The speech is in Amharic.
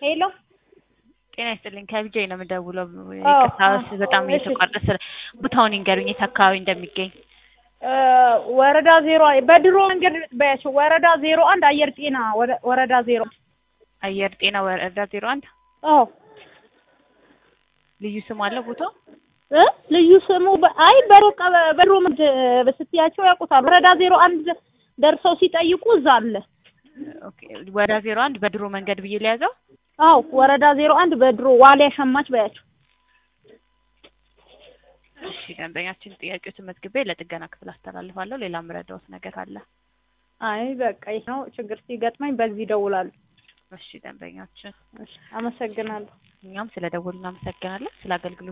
ሄሎ ጤና ይስጥልኝ ከቢጃ ነው የምደውለው። አዎ፣ ይቅርታ አዎ፣ በጣም እሺ። እየተቋረጠ ስለ ቦታውን ይንገሩኝ፣ የት አካባቢ እንደሚገኝ። እ ወረዳ ዜሮ በድሮ መንገድ በያቸው ወረዳ ዜሮ አንድ አየር ጤና ወረ- ወረዳ ዜሮ አየር ጤና ወረዳ ዜሮ አንድ አዎ ልዩ ስም አለው ቦታው? እ ልዩ ስሙ በ- አይ በሮቀ በድሮ መንገድ ስትያቸው ያውቁታል። ወረዳ ዜሮ አንድ ደርሰው ሲጠይቁ እዛ አለ። ኦኬ ወረዳ ዜሮ አንድ በድሮ መንገድ ብዬ ሊያዘው። አዎ ወረዳ ዜሮ አንድ በድሮ ዋሊያ ሸማች በያቸው። እሺ ደንበኛችን ጥያቄዎችን መዝግቤ ለጥገና ክፍል አስተላልፋለሁ። ሌላ ምረዳውት ነገር አለ? አይ በቃ ይህ ነው ችግር ሲገጥመኝ በዚህ ይደውላሉ። እሺ ደንበኛችን፣ እሺ አመሰግናለሁ። እኛም ስለ ደወሉ እናመሰግናለን። ስለ አገልግሎት